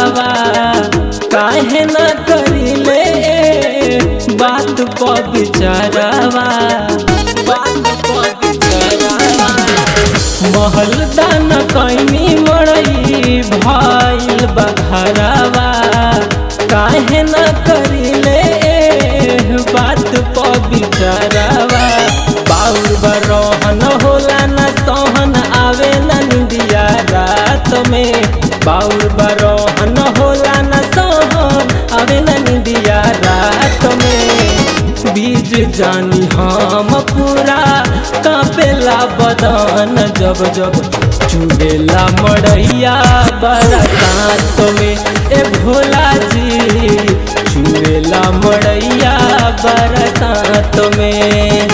घरवा काहे न करिले बात प बिचारवा बात प बिचारवा महल दान कैनी मड़ई भइल बघरवा काहे न करिले बात प बिचारवा बाउर बरोहन होला न सोहन आवे न निंदिया रात में बाउर बरोहन होला न सोहन आवे न निंदिया रात में बीज जानी हम पूरा कापेला बदन जब जब चुड़ेला मड़ैया बरसात में ए भोला जी चुड़ेला मड़ैया बरसात में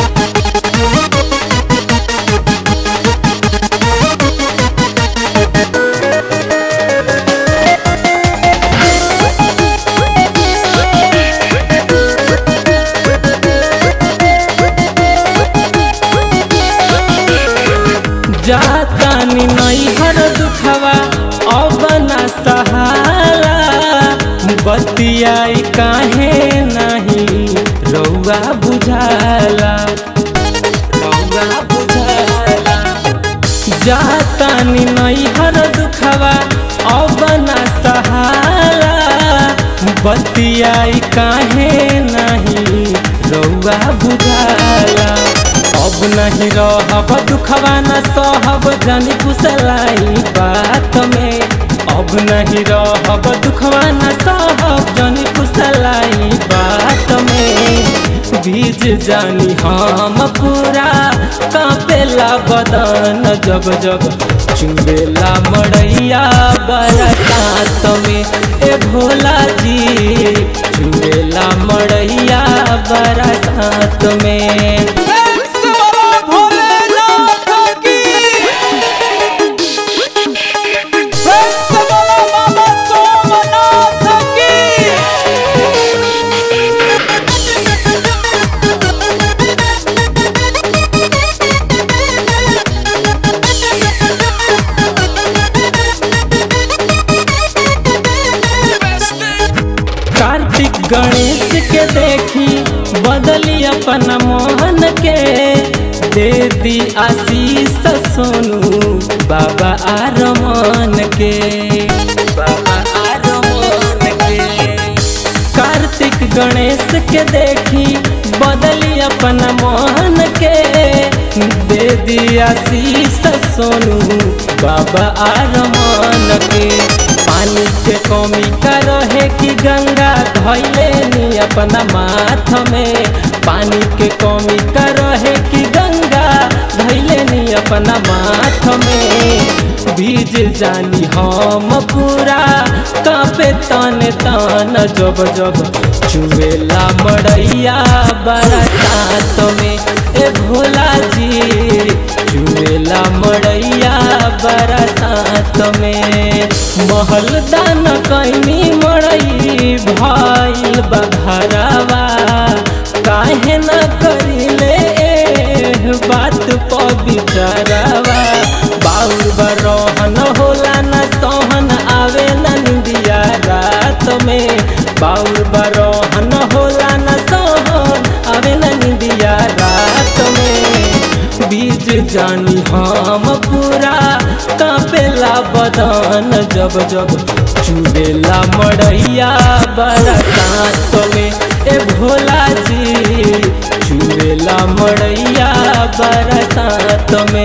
जातानी नैहर दुखवा अब न सहारा बतियाई काहे नहीं रौआ बुझाला रौआ बुझाला जातानी नैहर दुखवा अब न सहारा बतियाई काहे नहीं रौआ बुझाला अब नहीं रहब दुखवा न सहब जानी कुशलाई बात में अब नहीं रहब दुखवा न सहब जानी कुशलाई बात में बीज जानी हम पूरा कापेला बदन जब जब चुबेला मड़ैया बरसात में ए भोला जी चुबेला मड़ैया बरसात में भोलेनाथ की बाबा सोमनाथ की कार्तिक गणेश के देखी बदली अपन मोहन के दे दी आशीष सोनू बाबा आरमान के बाबा आरमान के कार्तिक गणेश के देखी बदली अपन मोहन के दे दी आशीष सोनू बाबा आरमान के पानी के कमी का रहे कि गंगा धैले नी अपना माथ में पानी के कमी का रहे कि गंगा धैले नी अपना माथ में बीज जानी हम पूरा कापे तन तन जब जब चुवेला मड़ैया बरसात में ए भोला जी चुवेला मड़ैया बरसात में महल दान कैनी मड़ई भइल बघरवा काहे न करिले बात प बिचारवा बाउर बरोहन होला न सोहन आवे न निंदिया रात में बाउर बरोहन होला न सोहन आवे न निंदिया रात में बीज जानी हम पूरा कापेला बदन जब जब चुबेला मड़ैया बरसात में ए भोला जी चुबेला मड़ैया बरसात में